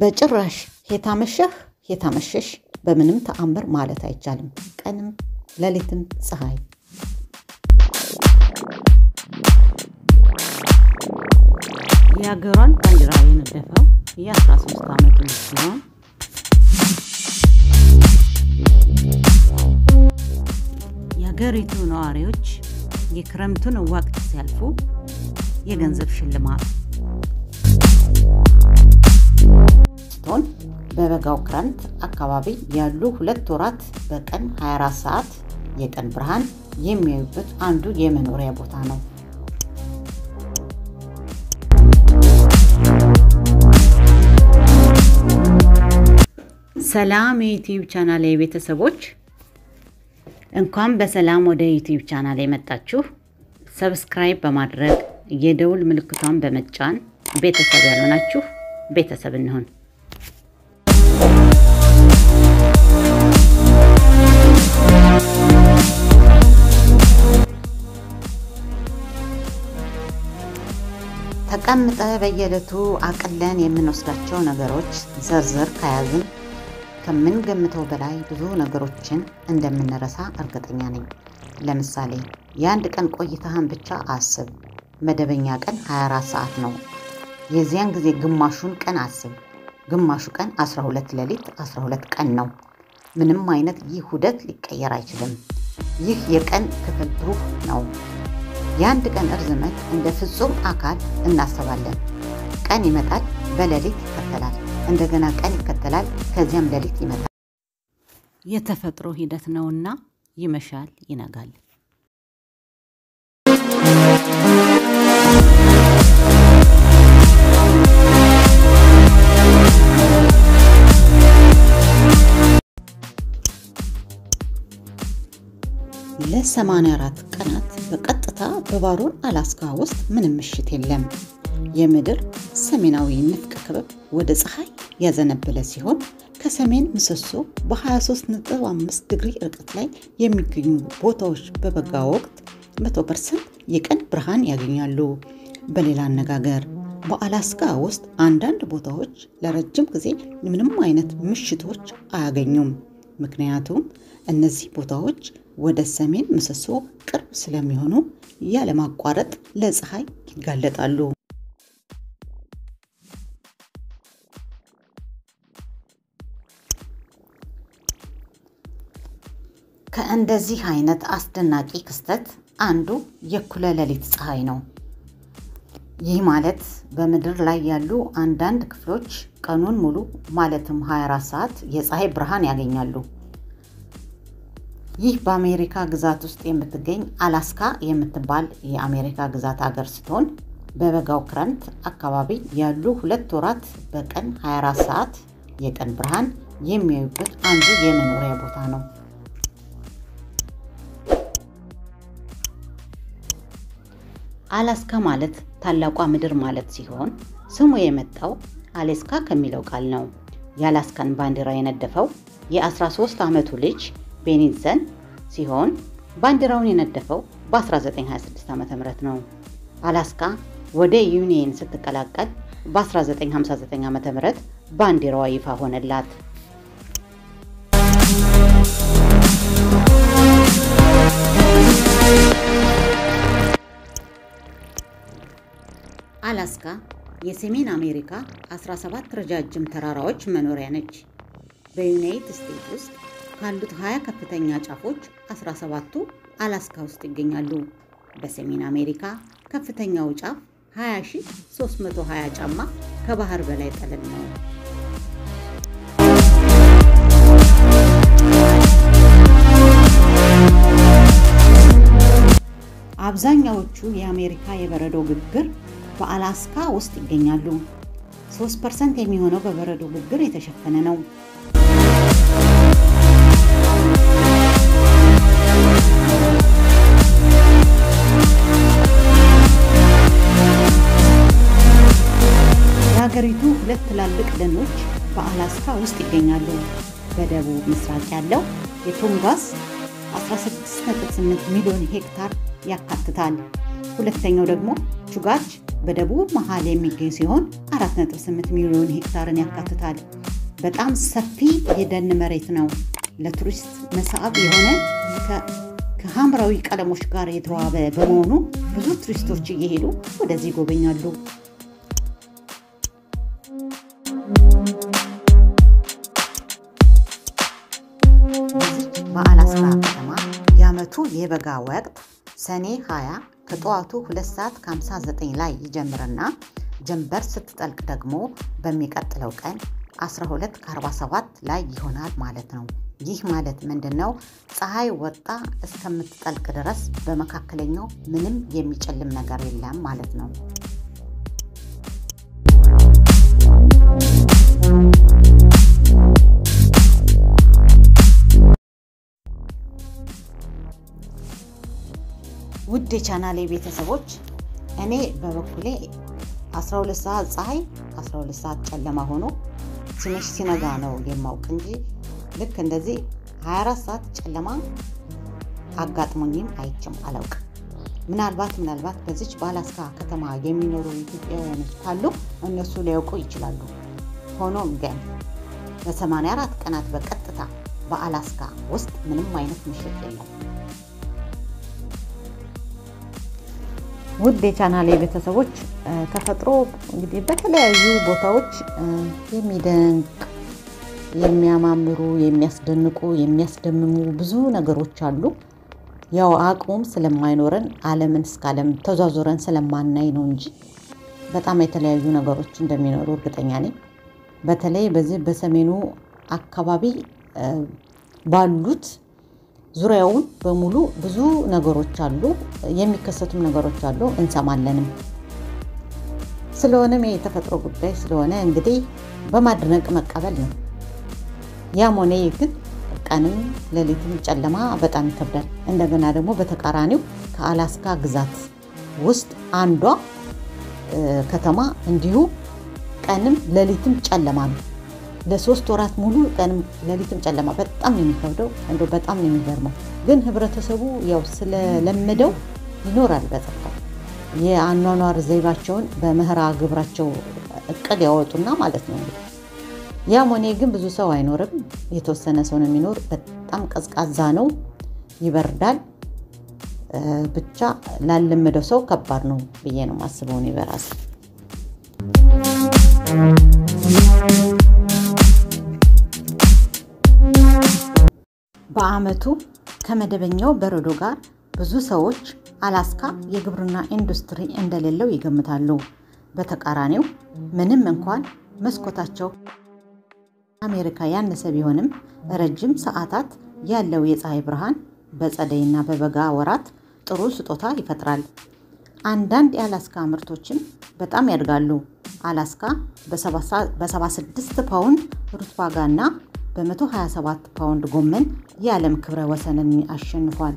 በጭራሽ ሄታመሸህ ሄታመሸሽ በምንም ተአምር ማለት አይቻልም። ቀንም ሌሊትም ፀሐይ የሀገሯን ባንዲራ የነደፈው የ13 ዓመቱ ልጅ ሲሆን የሀገሪቱ ነዋሪዎች የክረምቱን ወቅት ሲያልፉ የገንዘብ ሽልማት ስትሆን በበጋው ክረምት አካባቢ ያሉ ሁለት ወራት በቀን 24 ሰዓት የቀን ብርሃን የሚያዩበት አንዱ የመኖሪያ ቦታ ነው። ሰላም የዩቲዩብ ቻናል ቤተሰቦች እንኳን በሰላም ወደ ዩቲዩብ ቻናል የመጣችሁ። ሰብስክራይብ በማድረግ የደውል ምልክቷን በመጫን ቤተሰብ ያልሆናችሁ ቤተሰብ እንሆን። ተቀምጠ በየዕለቱ አቅለን የምንወስዳቸው ነገሮች ዝርዝር ከያዝን ከምንገምተው በላይ ብዙ ነገሮችን እንደምንረሳ እርግጠኛ ነኝ። ለምሳሌ የአንድ ቀን ቆይታህን ብቻ አስብ። መደበኛ ቀን 24 ሰዓት ነው። የዚያን ጊዜ ግማሹን ቀን አስብ። ግማሹ ቀን 12 ሌሊት 12 ቀን ነው። ምንም አይነት ይህ ውህደት ሊቀየር አይችልም። ይህ የቀን ክፍል ፕሩፍ ነው። የአንድ ቀን እርዝመት እንደ ፍጹም አካል እናስባለን። ቀን ይመጣል፣ በሌሊት ይከተላል፣ እንደገና ቀን ይከተላል፣ ከዚያም ሌሊት ይመጣል። የተፈጥሮ ሂደት ነውና ይመሻል፣ ይነጋል። ለ84 ቀናት በቀጥታ በባሮን አላስካ ውስጥ ምንም ምሽት የለም። የምድር ሰሜናዊ ንፍቀ ክበብ ወደ ፀሐይ ያዘነበለ ሲሆን ከሰሜን ምሰሶ በ23.5 ዲግሪ ርቀት ላይ የሚገኙ ቦታዎች በበጋ ወቅት 100% የቀን ብርሃን ያገኛሉ። በሌላ አነጋገር በአላስካ ውስጥ አንዳንድ ቦታዎች ለረጅም ጊዜ ምንም አይነት ምሽቶች አያገኙም። ምክንያቱም እነዚህ ቦታዎች ወደ ሰሜን ምሰሶ ቅርብ ስለሚሆኑ ያለማቋረጥ ለፀሐይ ይጋለጣሉ። ከእንደዚህ አይነት አስደናቂ ክስተት አንዱ የእኩለ ሌሊት ፀሐይ ነው። ይህ ማለት በምድር ላይ ያሉ አንዳንድ ክፍሎች ቀኑን ሙሉ ማለትም 24 ሰዓት የፀሐይ ብርሃን ያገኛሉ። ይህ በአሜሪካ ግዛት ውስጥ የምትገኝ አላስካ የምትባል የአሜሪካ ግዛት ሀገር ስትሆን በበጋው ክረምት አካባቢ ያሉ ሁለት ወራት በቀን 24 ሰዓት የቀን ብርሃን የሚያዩበት አንዱ የመኖሪያ ቦታ ነው። አላስካ ማለት ታላቋ ምድር ማለት ሲሆን ስሙ የመጣው አሌስካ ከሚለው ቃል ነው። የአላስካን ባንዲራ የነደፈው የ13 ዓመቱ ልጅ ቤኒዘን ሲሆን ባንዲራውን የነደፈው በ1926 ዓ ም ነው። አላስካ ወደ ዩኒየን ስትቀላቀል በ1959 ዓ ም ባንዲራዋ ይፋ ሆነላት። አላስካ የሰሜን አሜሪካ 17 ረጃጅም ተራራዎች መኖሪያ ነች። በዩናይትድ ስቴትስ ውስጥ ካሉት 20 ከፍተኛ ጫፎች 17ቱ አላስካ ውስጥ ይገኛሉ። በሰሜን አሜሪካ ከፍተኛው ጫፍ 20320 ጫማ ከባህር በላይ ጠለል ነው። አብዛኛዎቹ የአሜሪካ የበረዶ ግግር በአላስካ ውስጥ ይገኛሉ። 3% የሚሆነው በበረዶ ግግር የተሸፈነ ነው። የሀገሪቱ ሁለት ትላልቅ ደኖች በአላስካ ውስጥ ይገኛሉ። በደቡብ ምስራቅ ያለው የቱንጋስ 16.8 ሚሊዮን ሄክታር ያካትታል። ሁለተኛው ደግሞ ቹጋች በደቡብ መሃል የሚገኝ ሲሆን 4.8 ሚሊዮን ሄክታርን ያካትታል። በጣም ሰፊ የደን መሬት ነው። ለቱሪስት መሳብ የሆነ ከሐምራዊ ቀለሞች ጋር የተዋበ በመሆኑ ብዙ ቱሪስቶች እየሄዱ ወደዚህ ይጎበኛሉ። በዚች በአላስካ ከተማ የዓመቱ የበጋ ወቅት ሰኔ 20 ከጠዋቱ 2 ሰዓት ከ59 ላይ ይጀምርና ጀንበር ስትጠልቅ ደግሞ በሚቀጥለው ቀን 12 ከ47 ላይ ይሆናል ማለት ነው። ይህ ማለት ምንድን ነው? ፀሐይ ወጣ እስከምትጠልቅ ድረስ በመካከለኛው ምንም የሚጨልም ነገር የለም ማለት ነው። ውድ የቻናሌ ቤተሰቦች እኔ በበኩሌ 12 ሰዓት ፀሐይ 12 ሰዓት ጨለማ ሆኖ ሲመሽ ሲነጋ ነው የማውቅ እንጂ ልክ እንደዚህ 24 ሰዓት ጨለማ አጋጥሞኝም አይቼም አላውቅም። ምናልባት ምናልባት በዚች በአላስካ ከተማ የሚኖሩ ኢትዮጵያውያኖች ካሉ እነሱ ሊያውቁ ይችላሉ። ሆኖም ግን በ84 ቀናት በቀጥታ በአላስካ ውስጥ ምንም አይነት ምሽት የለም። ውድ የቻናሌ ቤተሰቦች ተፈጥሮ እንግዲህ በተለያዩ ቦታዎች የሚደንቅ የሚያማምሩ፣ የሚያስደንቁ፣ የሚያስደምሙ ብዙ ነገሮች አሉ። ያው አቅሙም ስለማይኖረን ዓለምን እስከ ዓለም ተዟዙረን ስለማናይ ነው እንጂ በጣም የተለያዩ ነገሮች እንደሚኖሩ እርግጠኛ ነኝ። በተለይ በዚህ በሰሜኑ አካባቢ ባሉት ዙሪያውን በሙሉ ብዙ ነገሮች አሉ፣ የሚከሰቱም ነገሮች አሉ፣ እንሰማለንም። ስለሆነም የተፈጥሮ ጉዳይ ስለሆነ እንግዲህ በማድነቅ መቀበል ነው። ያም ሆነ ግን ቀንም ሌሊትም ጨለማ በጣም ይከብዳል። እንደገና ደግሞ በተቃራኒው ከአላስካ ግዛት ውስጥ አንዷ ከተማ እንዲሁ ቀንም ሌሊትም ጨለማ ነው። ለሶስት ወራት ሙሉ ቀንም ሌሊትም ጨለማ በጣም ነው የሚከብደው። እንደው በጣም ነው የሚገርመው። ግን ህብረተሰቡ ያው ስለለመደው ይኖራል በጸጥታ የአኗኗር ዘይባቸውን በምህራ ግብራቸው እቅድ ያወጡና ማለት ነው እንግዲህ ያም ሆኔ ግን ብዙ ሰው አይኖርም። የተወሰነ ሰው ነው የሚኖር። በጣም ቀዝቃዛ ነው፣ ይበርዳል። ብቻ ላለመደው ሰው ከባድ ነው ብዬ ነው የማስበው እኔ በራሴ። በዓመቱ ከመደበኛው በረዶ ጋር ብዙ ሰዎች አላስካ የግብርና ኢንዱስትሪ እንደሌለው ይገምታሉ። በተቃራኒው ምንም እንኳን መስኮታቸው አሜሪካ ያነሰ ቢሆንም ረጅም ሰዓታት ያለው የፀሐይ ብርሃን በጸደይና በበጋ ወራት ጥሩ ስጦታ ይፈጥራል። አንዳንድ የአላስካ ምርቶችም በጣም ያድጋሉ። አላስካ በ76 ፓውንድ ሩት ዋጋ እና በ127 ፓውንድ ጎመን የዓለም ክብረ ወሰንን አሸንፏል።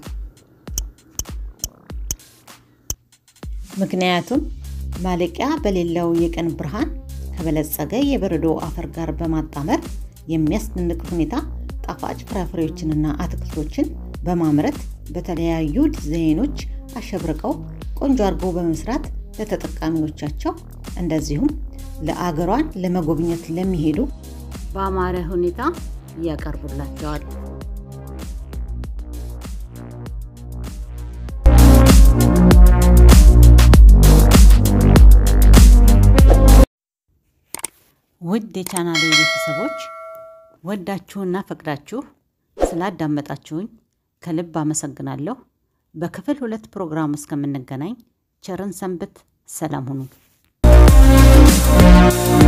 ምክንያቱም ማለቂያ በሌለው የቀን ብርሃን ከበለጸገ የበረዶ አፈር ጋር በማጣመር የሚያስደንቅ ሁኔታ ጣፋጭ ፍራፍሬዎችንና አትክልቶችን በማምረት በተለያዩ ዲዛይኖች አሸብርቀው ቆንጆ አድርጎ በመስራት ለተጠቃሚዎቻቸው እንደዚሁም ለአገሯን ለመጎብኘት ለሚሄዱ በአማረ ሁኔታ ያቀርቡላቸዋል። ውድ የቻናሌ ቤተሰቦች ወዳችሁና ፈቅዳችሁ ስላዳመጣችሁኝ ከልብ አመሰግናለሁ። በክፍል ሁለት ፕሮግራም እስከምንገናኝ ቸርን ሰንብት። ሰላም ሁኑ።